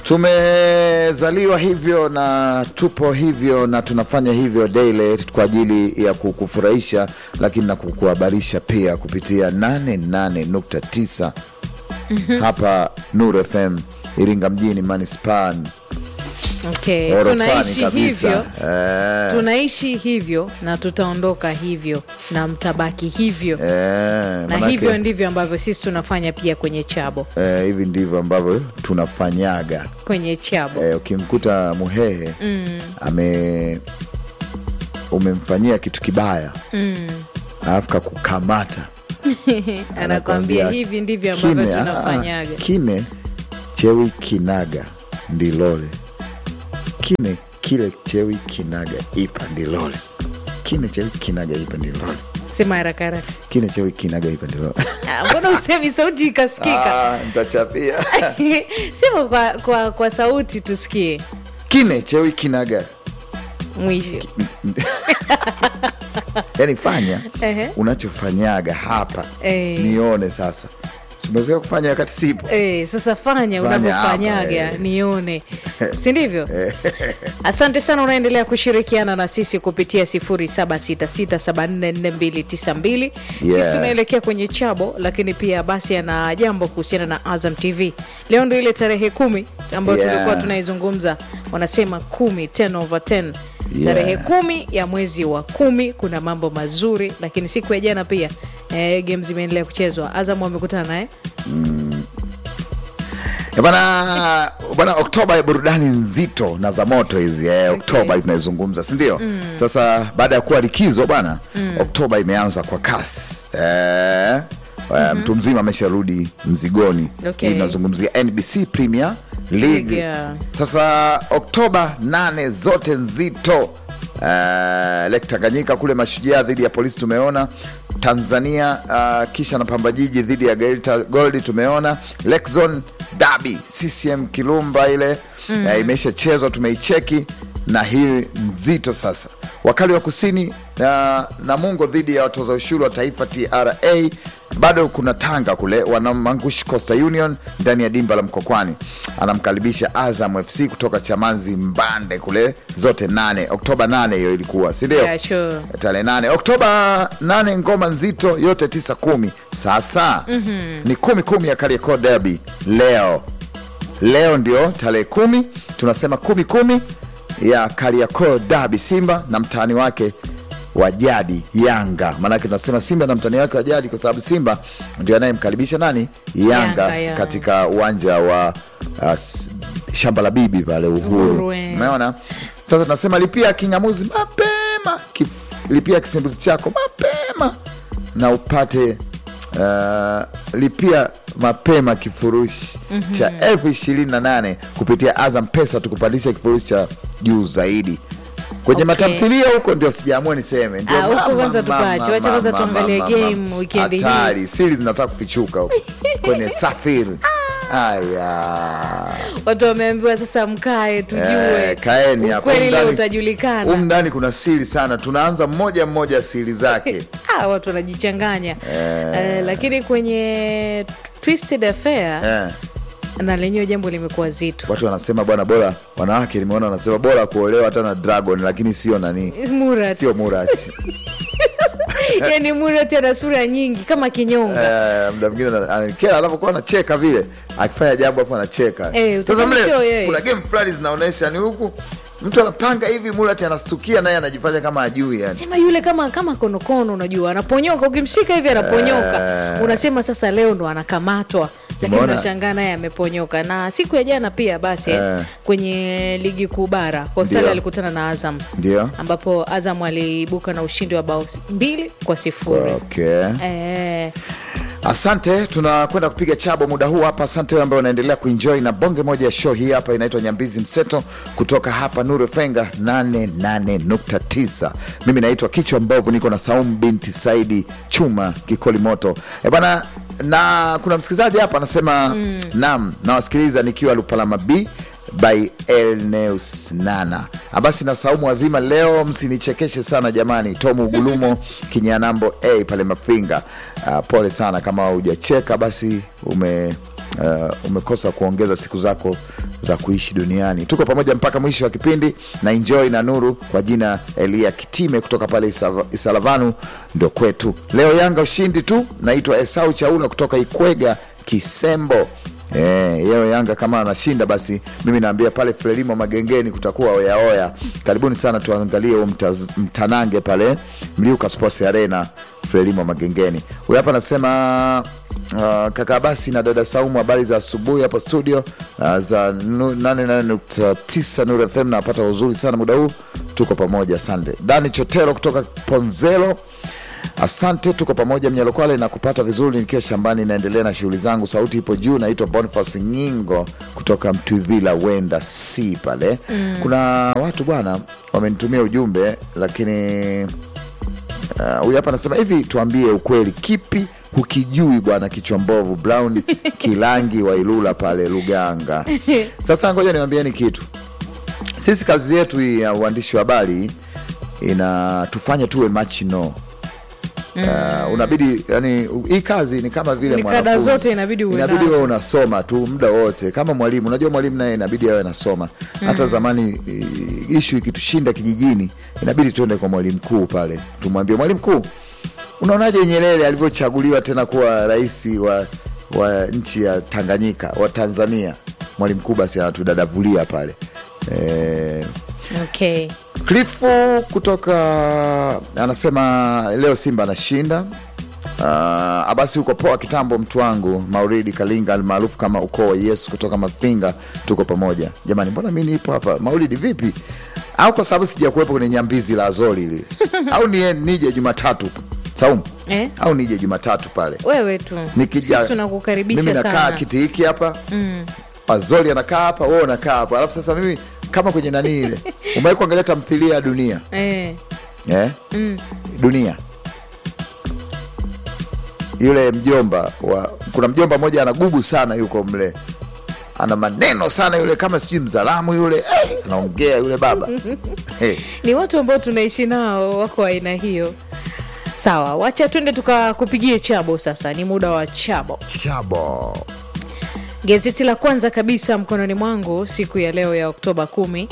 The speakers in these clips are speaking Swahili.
tumezaliwa hivyo na tupo hivyo na tunafanya hivyo daily kwa ajili ya kukufurahisha lakini na kukuhabarisha pia kupitia 88.9 hapa Nuru FM Iringa mjini manispaa Okay. orofani Tunaishi kabisa. hivyo Eh, tunaishi hivyo na tutaondoka hivyo na mtabaki hivyo eh, na manake, hivyo ndivyo ambavyo sisi tunafanya pia kwenye chabo eh, hivi ndivyo ambavyo tunafanyaga kwenye chabo eh, ukimkuta muhehe ame umemfanyia kitu kibaya alafu kakukamata anakwambia hivi ndivyo ambavyo kine, ah, tunafanyaga kine chewi kinaga ndilole kine kile chewi kinaga ipa ndilole kine chewi kinaga ipa ndilole sema haraka haraka kine chewi kinaga ipa ndilole Ah, mbona usemi sauti ikasikika Ah, ntachapia sema kwa, kwa, kwa sauti tusikie kine chewi kinaga mwisho yani fanya Ehe. unachofanyaga hapa Eh. nione sasa simezoea kufanya wakati sipo Eh, sasa fanya Fanya unavyofanyaga hapa, eh. nione si ndivyo asante sana unaendelea kushirikiana na sisi kupitia 0766744292 Yeah. sisi tunaelekea kwenye chabo lakini pia basi ana jambo kuhusiana na azam tv leo ndo ile tarehe kumi ambayo Yeah. tulikuwa tunaizungumza wanasema kumi 10 over 10 Yeah. tarehe kumi ya mwezi wa kumi kuna mambo mazuri lakini siku ya jana pia eh, game zimeendelea kuchezwa azam wamekutana naye Eh, bana bana oktoba ya burudani nzito na za moto hizi eh, oktoba tunaizungumza sindio sasa baada ya kuwa likizo bana oktoba imeanza kwa kasi eh, eh, mtu mzima amesharudi mzigoni Okay. Hii inazungumzia nbc premier league Yeah. sasa oktoba nane zote nzito Uh, lake tanganyika kule mashujaa dhidi ya polisi tumeona tanzania uh, kisha na pamba jiji dhidi ya Geita gold tumeona lake zone dabi ccm kilumba ile mm. uh, imeshachezwa tumeicheki na hii nzito sasa wakali wa kusini uh, namungo dhidi ya watoza ushuru wa taifa tra bado kuna tanga kule wanamangushi costa union ndani ya dimba la mkokwani anamkaribisha azam fc kutoka chamanzi mbande kule zote nane oktoba nane hiyo ilikuwa sindio Yeah, sure. tarehe nane oktoba nane ngoma nzito yote tisa kumi sasa mm-hmm. ni kumi kumi ya kariakoo derby leo leo ndio tarehe kumi tunasema kumi kumi ya kariakoo dabi simba na mtani wake wa jadi yanga maanake tunasema simba na mtani wake wa jadi kwa sababu simba ndio anayemkaribisha nani yanga, Yanga, yeah. katika uwanja wa uh, s- shamba la bibi pale uhuru Uhuru, eh. umeona sasa tunasema lipia kingamuzi mapema Kif, lipia kisimbuzi chako mapema na upate uh, lipia mapema kifurushi mm-hmm. cha elfu ishirini na nane kupitia azam pesa tukupandisha kifurushi cha juu zaidi kwenye Okay. matamthilia huko ndio sijaamua niseme Ndio Ah, huko mama, kwanza mama, tupache. Wacha kwanza mama, tuangalie mama, game mama. weekend hii. hatari siri zinataka kufichuka huko kwenye safiri aya watu wameambiwa sasa mkae tujue Eh, kaeni hapo. ukweli leo Humu ndani- utajulikana humu ndani kuna siri sana tunaanza mmoja mmoja siri zake Ah, watu wanajichanganya Eh, lakini kwenye twisted affair eh, na lenyewe jambo limekuwa zito watu wanasema bwana bora wanawake nimeona wanasema bora kuolewa hata na dragon lakini sio nani murat sio murati yani murat ana sura nyingi kama kinyonga Eh, mda mwingine ana- ananikera anapokuwa anacheka vile akifanya jambo afu anacheka Eh, sasa utasema mle sio yeye. kuna game fulani zinaonyesha ni huku mtu anapanga hivi murati anastukia naye anajifanya kama ajui yani sema yule kama kama konokono unajua anaponyoka ukimshika hivi anaponyoka unasema sasa leo ndo anakamatwa lakini Umeona? unashangaa naye ameponyoka na siku ya jana pia basi Eh. kwenye ligi kuu bara kostali Ndio. alikutana na azam ndio ambapo azam aliibuka na ushindi wa bao mbili kwa sifuri okay. eh, asante tunakwenda kupiga chabo muda huu hapa asante wewe ambaye unaendelea kuenjoy na bonge moja ya show hii hapa inaitwa nyambizi mseto kutoka hapa nuru fenga 88.9 mimi naitwa kichwa mbovu niko na saumu binti saidi chuma kikoli moto e bana na kuna msikilizaji hapa anasema mm. nam nawasikiliza nikiwa lupalama b by elneus nana Ah, basi na saumu wazima leo msinichekeshe sana jamani tomu ugulumo kinyanambo a pale mafinga uh, pole sana kama hujacheka basi ume uh, umekosa kuongeza siku zako za kuishi duniani. Tuko pamoja mpaka mwisho wa kipindi na enjoy na Nuru kwa jina Elia Kitime kutoka pale Isa- Isalavanu ndo kwetu. Leo Yanga ushindi tu. Naitwa Esau Chaula kutoka Ikwega Kisembo. Eh, yeo Yanga kama anashinda basi mimi naambia pale Frelimo Magengeni kutakuwa oyaoya. Karibuni sana tuangalie huo mtaz- mtanange pale Mliuka Sports Arena Frelimo Magengeni. Huyu hapa anasema uh, kaka basi na dada Saumu, habari za asubuhi hapo studio uh, za nu- 88.9 Nuru FM, napata uzuri sana muda huu, tuko pamoja. Asante Dani Chotero kutoka Ponzelo. Asante, tuko pamoja Mnyalokwale na kupata vizuri nikiwa shambani, naendelea na shughuli zangu. Sauti ipo juu. Naitwa Boniface Nyingo kutoka Mtwivila wenda si pale. Kuna watu bwana wamenitumia ujumbe, lakini uh, huyu hapa anasema hivi, tuambie ukweli, kipi hukijui bwana kichwa mbovu Brown Kilangi wa Ilula pale Luganga. Sasa ngoja niwaambieni kitu, sisi kazi yetu hii ya uandishi wa habari inatufanya tuwe machino Uh, unabidi yani, hii kazi ni kama vile Ni kada mwanafunzi. zote inabidi uwe inabidi nazo. wewe unasoma tu muda wote kama mwalimu. Unajua mwalimu naye inabidi awe anasoma. Hata zamani i- ishu ikitushinda kijijini, inabidi tuende kwa mwalimu mkuu pale, tumwambie mwalimu mkuu, unaonaje Nyerere alivyochaguliwa tena kuwa rais wa, wa nchi ya Tanganyika wa Tanzania? Mwalimu mkuu basi anatudadavulia pale eh, okay. Klifu kutoka anasema leo Simba anashinda. Uh, Abasi uko poa kitambo, mtu wangu Mauridi Kalinga almaarufu kama ukoo wa Yesu kutoka Mafinga, tuko pamoja jamani. Mbona mi nipo hapa? Maulidi vipi? Au kwa sababu sija kuwepo kwenye nyambizi la Azori lile au ni, nije Jumatatu Saumu Eh? au nije Jumatatu pale wewe tu nikija Sisi tunakukaribisha mimi nakaa sana kiti hiki hapa Azori anakaa hapa, wewe unakaa hapa, alafu sasa mimi kama kwenye nani ile, umewahi kuangalia tamthilia ya Dunia eh. eh? Dunia yule mjomba wa, kuna mjomba mmoja anagubu sana, yuko mle, ana maneno sana yule, kama sijui mzalamu yule eh, anaongea yule baba hey. ni watu ambao tunaishi nao wako aina hiyo sawa wacha twende tukakupigie chabo sasa ni muda wa chabo Chabo Gazeti la kwanza kabisa mkononi mwangu siku ya leo ya Oktoba 10,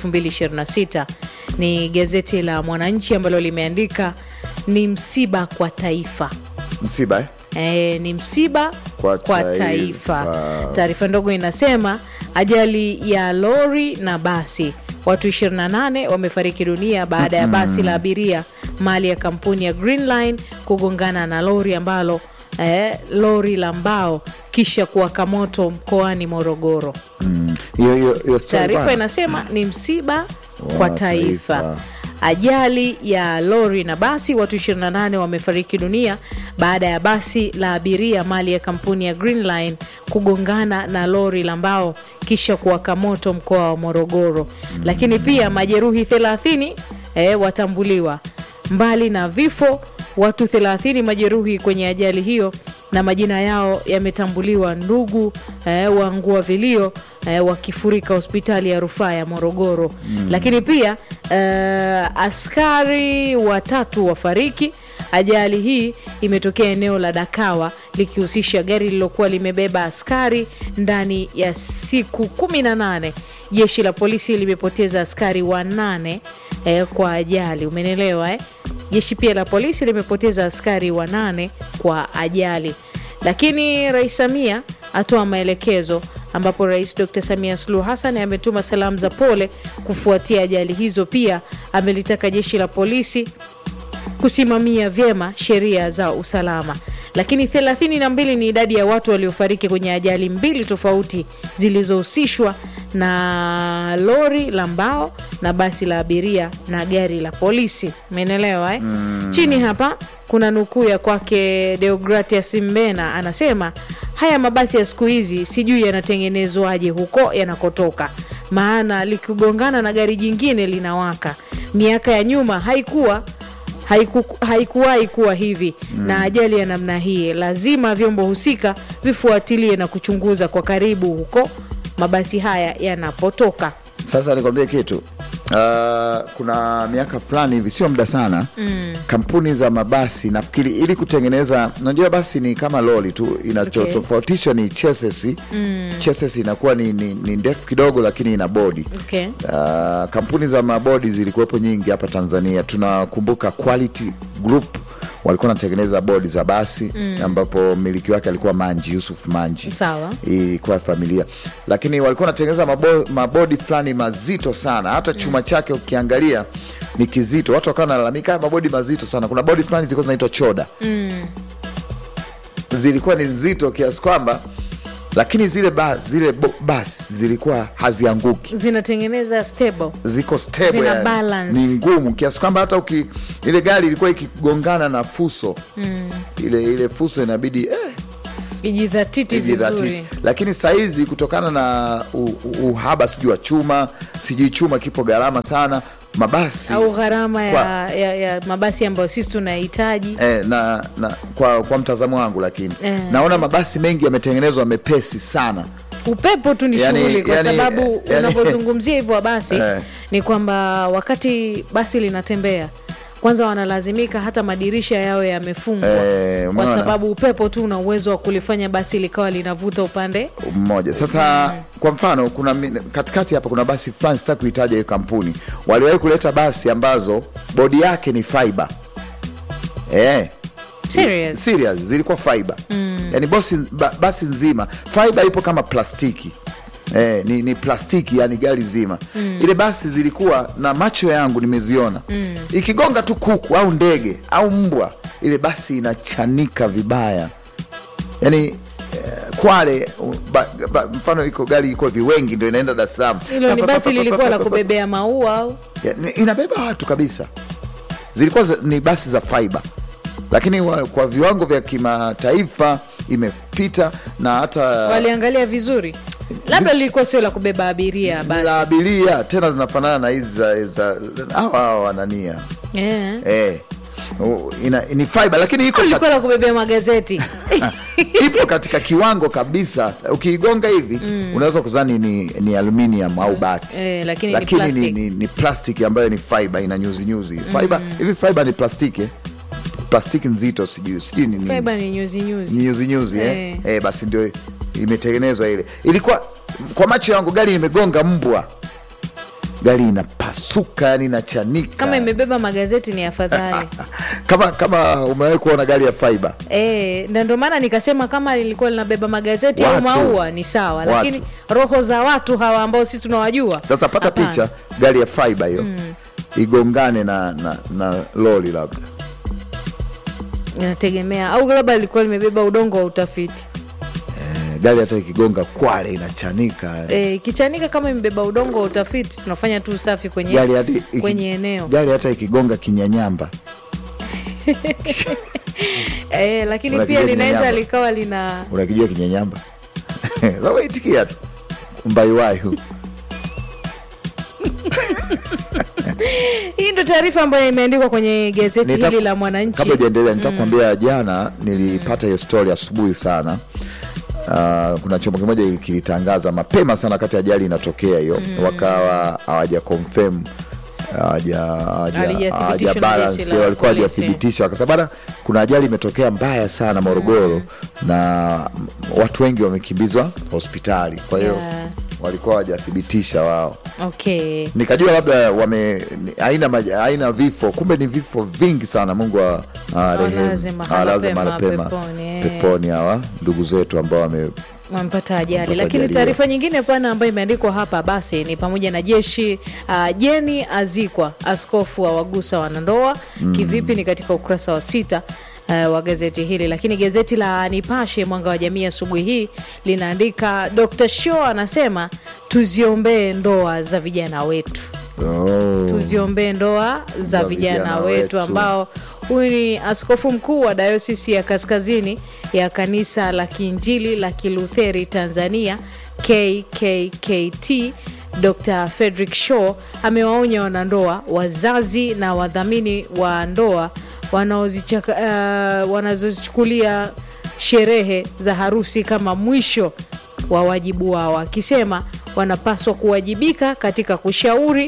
2026 ni gazeti la Mwananchi ambalo limeandika ni msiba kwa taifa. msiba eh? E, ni msiba Kwa kwa, taifa. taifa. Taarifa ndogo inasema ajali ya lori na basi, watu 28 wamefariki dunia baada ya basi la abiria mali ya kampuni ya Green Line kugongana na lori ambalo eh, lori la mbao kisha kuwaka moto mkoani Morogoro. Mm. hiyo hiyo hiyo story Taarifa bwana. inasema ni msiba Wa kwa taifa. taifa. Ajali ya lori na basi, watu 28 wamefariki dunia baada ya basi la abiria mali ya kampuni ya Green Line kugongana na lori la mbao kisha kuwaka moto mkoa wa Morogoro. Lakini pia majeruhi 30 eh, watambuliwa. Mbali na vifo, watu 30 majeruhi kwenye ajali hiyo na majina yao yametambuliwa. Ndugu eh, waangua vilio eh, wakifurika hospitali ya rufaa ya Morogoro. Lakini pia eh, askari watatu wafariki. Ajali hii imetokea eneo la Dakawa likihusisha gari lililokuwa limebeba askari ndani ya siku 18. Jeshi la polisi limepoteza askari wanane eh, kwa ajali. Umenelewa eh? Jeshi pia la polisi limepoteza askari wanane kwa ajali. Lakini Rais Samia atoa maelekezo ambapo Rais Dr. Samia Suluhu Hassan ametuma salamu za pole kufuatia ajali hizo. Pia amelitaka jeshi la polisi kusimamia vyema sheria za usalama. Lakini 32 ni idadi ya watu waliofariki kwenye ajali mbili tofauti zilizohusishwa na lori la mbao na basi la abiria na gari la polisi. Umeelewa eh? Chini hapa kuna nukuu ya kwake Deogratias Mbena anasema, haya mabasi ya siku hizi sijui yanatengenezwaje huko yanakotoka, maana likigongana na gari jingine linawaka. Miaka ya nyuma haikuwa haiku, haikuwahi kuwa hivi na ajali ya namna hii, lazima vyombo husika vifuatilie na kuchunguza kwa karibu huko mabasi haya yanapotoka. Sasa nikwambie kitu Uh, kuna miaka fulani hivi sio muda sana mm. kampuni za mabasi nafikiri ili kutengeneza unajua basi ni kama loli tu inachotofautisha ni chassis mm. chassis inakuwa ni, ni, ni ndefu kidogo lakini ina bodi Okay. Uh, kampuni za mabodi zilikuwepo nyingi hapa Tanzania. Tunakumbuka Quality Group walikuwa wanatengeneza bodi za basi mm. ambapo mmiliki wake alikuwa Manji Yusuf Manji, Sawa. ilikuwa familia, lakini walikuwa wanatengeneza mabo, mabodi fulani mazito sana, hata chuma chake ukiangalia ni kizito. Watu wakawa wanalalamika "Haya mabodi mazito sana. Kuna bodi fulani zilikuwa zinaitwa choda zilikuwa ni nzito kiasi kwamba lakini zile bas, zile bo- bas zilikuwa hazianguki zinatengeneza stable ziko stable Zina yani. balance. ni ngumu kiasi kwamba hata uki ile gari ilikuwa ikigongana na fuso ile ile fuso inabidi eh, ijidhatiti ijidhatiti. vizuri lakini sahizi kutokana na u, u, uhaba sijui wa chuma sijui chuma kipo gharama sana mabasi au gharama ya, Kwa- ya, ya mabasi ambayo sisi tunahitaji Eh, na, na kwa, kwa mtazamo wangu lakini Eh. naona mabasi mengi yametengenezwa mepesi sana upepo tu ni Yani- shughuli kwa yani- sababu yani- unapozungumzia hivyo basi Eh. ni kwamba wakati basi linatembea kwanza wanalazimika hata madirisha yao yamefungwa Eh, kwa umeona? sababu upepo tu una uwezo wa kulifanya basi likawa linavuta upande mmoja sasa kwa mfano kuna mi- katikati hapa kuna basi fulani sitaki kuitaja hiyo kampuni waliwahi kuleta basi ambazo bodi yake ni fiber eh, Serious? serious zilikuwa fiber yani bosi, ba, basi nzima fiber ipo kama plastiki Eh, ni, ni plastiki yani gari zima ile basi zilikuwa na macho yangu nimeziona ikigonga tu kuku au ndege au mbwa ile basi inachanika vibaya yani eh, Kwale u- ba, ba, mfano iko gari iko viwengi ndio inaenda Dar es Salaam hilo ni basi lilikuwa la kubebea maua au Ya, ni- inabeba watu kabisa zilikuwa za, ni basi za fiber lakini wa, kwa viwango vya kimataifa imepita na hata waliangalia vizuri labda lilikuwa sio la kubeba abiria la basi abiria tena zinafanana na hizi za- za hawa hawa wanania Eh. eh, u- ina, ni fiber lakini iko lilikuwa la kubebea magazeti ipo katika kiwango kabisa ukiigonga hivi unaweza kuzani ni, ni aluminium au bati Eh, lakini ni lakini ni, plastic. ni, ni plastic ambayo ni fiber ina nyuzi nyuzi fiber hivi fiber ni plastiki eh? plastiki nzito sijui sijui ni nini Fiber ni nyuzi nyuzi Ni nyuzi nyuzi eh? Eh. Eh, basi ndio imetengenezwa ile ilikuwa kwa macho yangu gari imegonga mbwa gari inapasuka yani inachanika kama imebeba magazeti ni afadhali kama kama umewahi kuona gari ya fiber Eh, na ndio maana nikasema kama lilikuwa linabeba magazeti au Watu. maua ni sawa, Watu. lakini roho za watu hawa ambao sisi tunawajua Sasa pata hapana. picha gari ya fiber hiyo igongane na, na, na lori labda inategemea, au labda lilikuwa limebeba udongo wa utafiti. Eh, gari hata ikigonga Kwale inachanika Eh, ikichanika kama imebeba udongo wa utafiti, tunafanya tu usafi kwenye, gari hata iki- kwenye eneo gari hata ikigonga kinyanyamba eh, lakini Unakijua pia linaweza kinyanyamba? likawa lina unakijua kinyanyamba waitikia tu mbaiwayu hii ndo taarifa ambayo imeandikwa kwenye gazeti Nita- hili la Mwananchi. kabla ujaendelea nitakwambia jana nilipata hiyo story asubuhi sana Uh, kuna chombo kimoja kilitangaza mapema sana wakati ajali inatokea hiyo wakawa hawaja confirm hawaja- hawaja- Halijathibitishwa hawaja na balance, jeshi la walikuwa polisi. hawajathibitisha kwa sababu bana, kuna ajali imetokea mbaya sana Morogoro na watu wengi wamekimbizwa hospitali kwa hiyo Yeah. walikuwa hawajathibitisha wao Okay. nikajua labda wame ni- haina maja- haina vifo kumbe ni vifo vingi sana mungu wa- awarehemu. Awalaze mahala Awalaze pema mahala pema peponi, eh. peponi hawa ndugu zetu ambao wame wamepata ajali. Wamepata Lakini ajali, taarifa nyingine pana ambayo imeandikwa hapa basi ni pamoja na jeshi uh, Jeni azikwa, askofu wa wagusa wanandoa kivipi? Ni katika ukurasa wa sita uh, wa gazeti hili. Lakini gazeti la Nipashe Mwanga wa Jamii asubuhi hii linaandika Dr. Shaw anasema tuziombee ndoa za vijana wetu oh. tuziombee ndoa za Za vijana, vijana wetu, wetu. ambao huyu ni askofu mkuu wa dayosisi ya kaskazini ya kanisa la kiinjili la kilutheri Tanzania KKKT Dr. Frederick Shaw amewaonya wanandoa, wazazi na wadhamini wa ndoa wanaozichaka- uh, wanazozichukulia sherehe za harusi kama mwisho wa wajibu wao, akisema wanapaswa kuwajibika katika kushauri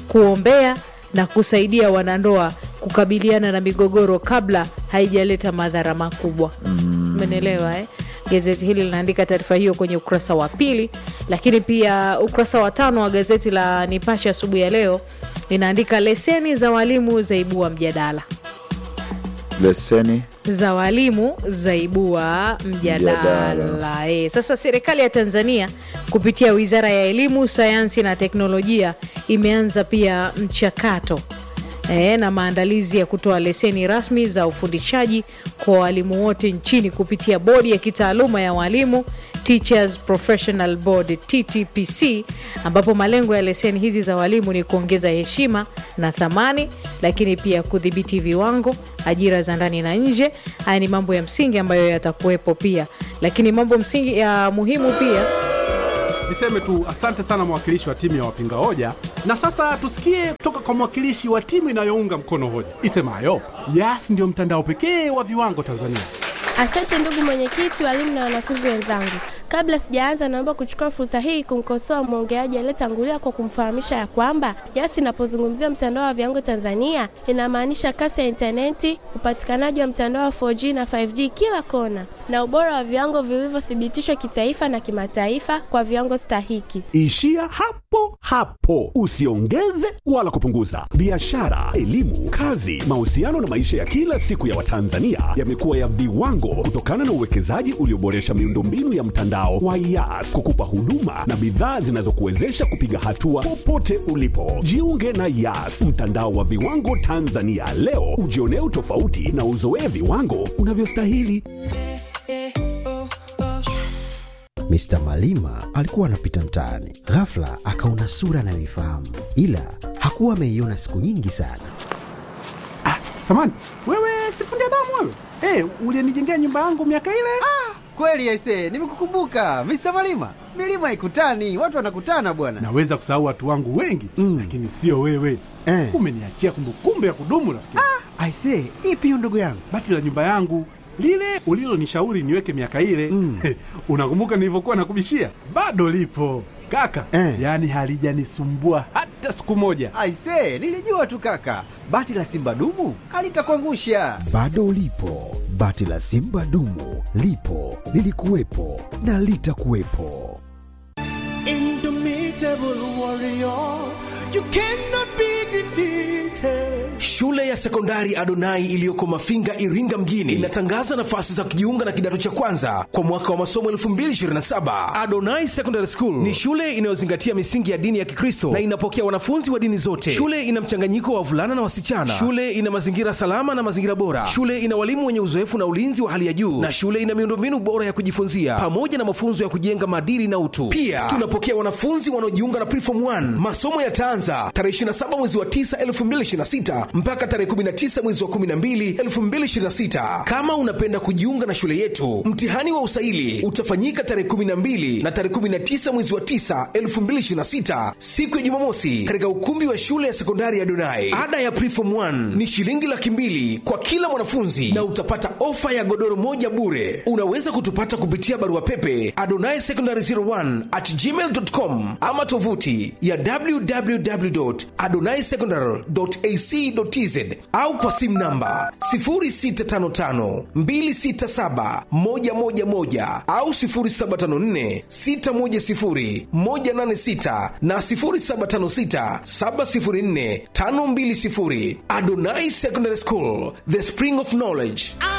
kuombea na kusaidia wanandoa kukabiliana na migogoro kabla haijaleta madhara makubwa. Umenielewa eh? Gazeti hili linaandika taarifa hiyo kwenye ukurasa wa pili, lakini pia ukurasa wa tano wa gazeti la Nipashe asubuhi ya leo linaandika leseni za walimu zaibua mjadala leseni za walimu zaibua mjadala. Mjadala. E, sasa serikali ya Tanzania kupitia Wizara ya Elimu, Sayansi na Teknolojia imeanza pia mchakato e, na maandalizi ya kutoa leseni rasmi za ufundishaji kwa walimu wote nchini kupitia bodi ya kitaaluma ya walimu Teachers Professional Board TTPC, ambapo malengo ya leseni hizi za walimu ni kuongeza heshima na thamani, lakini pia kudhibiti viwango, ajira za ndani na nje. Haya ni mambo ya msingi ambayo yatakuwepo pia, lakini mambo msingi ya muhimu pia Niseme tu asante sana mwakilishi wa timu ya wapinga hoja, na sasa tusikie kutoka kwa mwakilishi wa timu inayounga mkono hoja isemayo Yas ndio mtandao pekee wa viwango Tanzania. Asante ndugu mwenyekiti, walimu na wanafunzi wenzangu. Kabla sijaanza, naomba kuchukua fursa hii kumkosoa mwongeaji aliyetangulia kwa kumfahamisha ya kwamba Yas inapozungumzia mtandao wa viwango Tanzania inamaanisha kasi ya intaneti, upatikanaji wa mtandao wa 4G na 5G kila kona, na ubora wa viwango vilivyothibitishwa kitaifa na kimataifa kwa viwango stahiki. Ishia hapo hapo, usiongeze wala kupunguza. Biashara, elimu, kazi, mahusiano na maisha ya kila siku ya Watanzania yamekuwa ya viwango kutokana na uwekezaji ulioboresha miundombinu ya mtandao wa Yas kukupa huduma na bidhaa zinazokuwezesha kupiga hatua popote ulipo. Jiunge na Yas, mtandao wa viwango Tanzania leo, ujionee utofauti na uzoee viwango unavyostahili. Mr. Malima alikuwa anapita mtaani, ghafla akaona sura anayoifahamu, ila hakuwa ameiona siku nyingi sana. Samani wewe, sifundi damu wewe, hey, ulienijengea nyumba yangu miaka ile. Kweli aise, nimekukumbuka Mr. Malima. Milima haikutani, watu wanakutana bwana. Naweza kusahau watu wangu wengi Mm. lakini sio wewe Eh. umeniachia kumbukumbu ya kudumu rafiki. Aise, ipi hiyo ndugu yangu? Bati la nyumba yangu lile ulilonishauri niweke miaka ile Mm. unakumbuka nilivyokuwa nakubishia? Bado lipo kaka Eh. yaani halijanisumbua hata siku moja. Aise, nilijua tu kaka, bati la simba dumu alitakuangusha. Bado ulipo, bati la simba dumu lipo, lilikuwepo na litakuwepo. Shule ya sekondari Adonai iliyoko Mafinga, Iringa mjini inatangaza nafasi za kujiunga na kidato cha kwanza kwa mwaka wa masomo 2027. Adonai Secondary School ni shule inayozingatia misingi ya dini ya Kikristo na inapokea wanafunzi wa dini zote. Shule ina mchanganyiko wa wavulana na wasichana. Shule ina mazingira salama na mazingira bora. Shule ina walimu wenye uzoefu na ulinzi wa hali ya juu, na shule ina miundombinu bora ya kujifunzia pamoja na mafunzo ya kujenga maadili na utu. Pia tunapokea wanafunzi wanaojiunga na Preform 1. Masomo yataanza tarehe 27 mwezi wa 9 2026 mpaka tarehe 19 mwezi wa 12 2026. Kama unapenda kujiunga na shule yetu, mtihani wa usaili utafanyika tarehe 12 na tarehe 19 mwezi wa 9 2026, siku ya Jumamosi, katika ukumbi wa shule ya sekondari ya Donai. Ada ya Preform 1 ni shilingi laki mbili kwa kila mwanafunzi na utapata ofa ya godoro moja bure. Unaweza kutupata kupitia barua pepe adonai secondary 01 at gmail.com ama tovuti ya www.adonaisecondary.ac.tz au kwa simu namba 0655267111 au 0754610186 na 0756704520. Adonai Secondary School, the spring of knowledge.